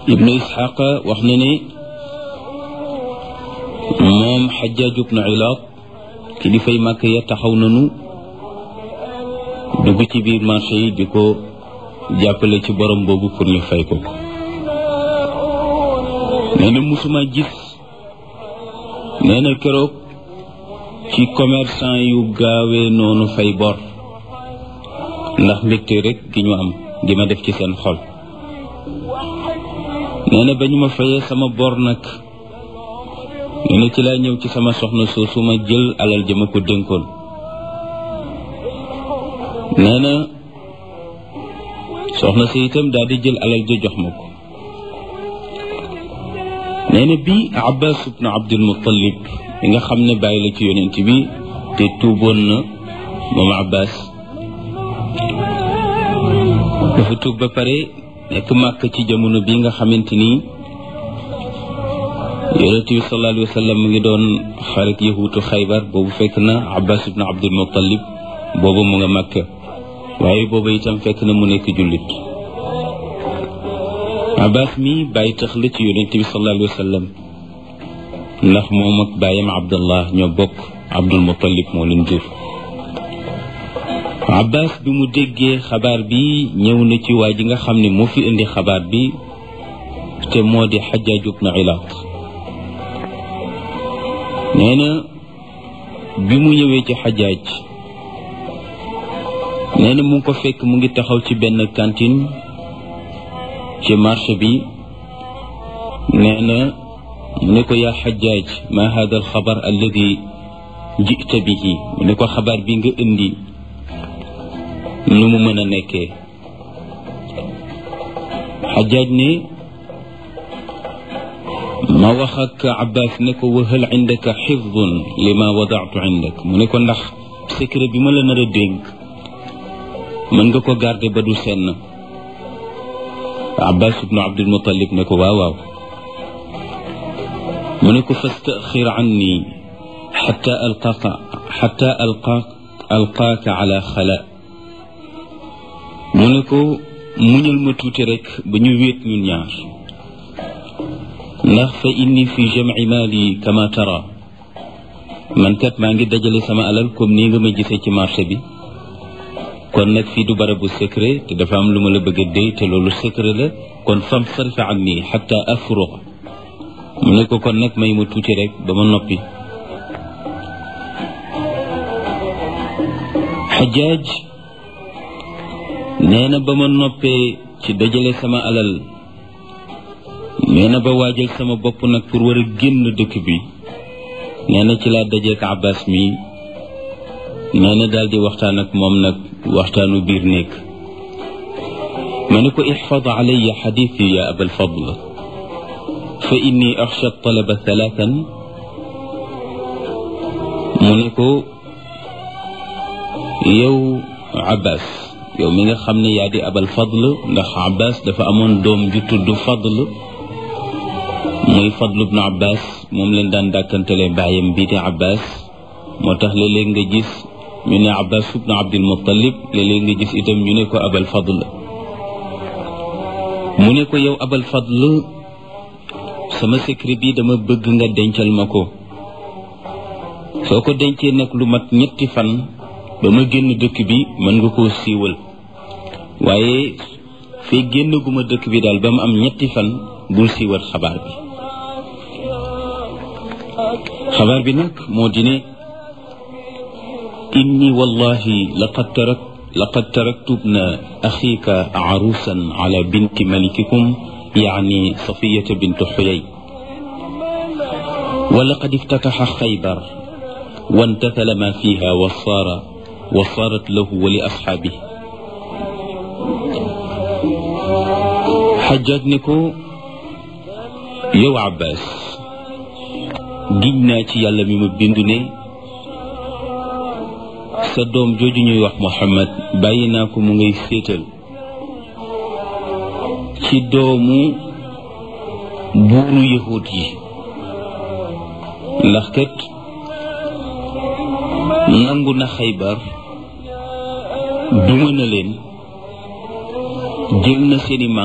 ibnu isxaqa wax na ne moom xajaaj ibnu ilaat kilifay màkk ya taxaw nanu dugg ci biir marché yi di ko jàppale ci borom boobu pour ñu fay ko nee na musuma gis nee na keroog ci commerçant yu gaawee noonu fay bor ndax mbégte rek gi ñu am gi ma def ci seen xol nee na ba ñu ma fayee sama bor nag nee na ci laa ñëw ci sama soxna soosu ma jël alal ja ma ko dénkoon nee na soxna si itam daal di jël alal ja jox ma ko nee na bii abbas ibnu abdul muttalib mi nga xam ne bàyyi la ci yonent bi te tuuboon na moom abbas dafa tuub ba pare nekk màkk ci jamono bi nga xamante ni yonent bi sallallahu alayhi wa sallam mu ngi doon xarit yahuutu xaybar boobu fekk na abbas ibnu abdul muttalib boobu mu nga màkk waaye boobu itam fekk na mu nekk jullit abbas mi bàyyi tax la ci yonent bi sallallahu alayhi wa sallam ndax moom ak bàyyam abdallah ñoo bokk abdul muttalib moo leen jur abbas bi mu déggee xabaar bi ñëw na ci waa ji nga xam ne moo fi indi xabaar bi te moo di xajaaj ibnu ilaat nee na bi mu ñëwee ci xajaaj nee na mu ngi ko fekk mu ngi taxaw ci benn cantine ci marché bi nee na mu ne ko yaa xajaaj ma hada alxabar alladi jita bihi mu ne ko xabaar bi nga indi nu mu mën a nekkee xajaaj ne ma wax ak abbas ne ko wa hal indaka xifdun lima wadaatu indak mu ne ko ndax secret bi ma la nar a dénk mën nga ko garder ba du senn abbas ibnu abdul muttalib ne ko waaw waaw mu ne ko fastaxir anni xata alqaaka xata alqaak alqaaka ala xala mu ne ko muñal ma tuuti rek ba ñu wéet ñun ñaar ndax fa inni fi jamci maali kama tara man kat maa ngi dajale sama alal comme nii nga ma gisee ci marché bi kon nag fii du barabu secret te dafa am lu ma la bëgg a déy te loolu secret la kon fam sarfi an nii xata afruq mu ne ko kon nag may ma tuuti rek ba ma noppi xajaaj nee na ba ma noppee ci dajale sama alal nee na ba waajal sama bopp nag pour war a génn dëkk bi nee na ci laa dajeek abbas mi nee na daal di waxtaan ak moom nag waxtaanu biir néeg ma ne ko ixfad alaya xadithi ya abal fadl fa inni axsha talaba thalathan mu ne ko yow abbas yow mi nga xam ne yaa di abal fadl ndax abbas dafa amoon doom ju tudd fadl muy fadl ibnu abbas moom leen daan dàkkantale bàyyam bii di abbas moo tax léeg-léeg nga gis ñu ne abbas ibnu abdul muttalib léeg-léeg nga gis itam ñu ne ko abal fadl mu ne ko yow abal fadl sama secret bi dama bëgg nga dencal ma ko soo ko dencee nag lu mat ñetti fan ba ma génn dëkk bi mën nga koo siiwal waaye fee génn gu ma dëkk bi daal ba mu am ñetti fan bul siiwal xabaar bi xabaar bi nag moo di ne inni wallahi laqad tarak laqad taraktu ibna axiika arusan ala binti malikikum yaani safiyata bintu xuyay wa laqad iftataxa xaybar وانتثل ما فيها وصار وصارت له ولأصحابه حجاج نكو يو عباس giñ naa ci yàlla mi ma bind ne sa doom jooju ñuy wax Muhammad bàyyi naa ko mu ngay féetal ci doomu buuru yahud yi ndax kat nangu na xaybar duma na leen jël na seeni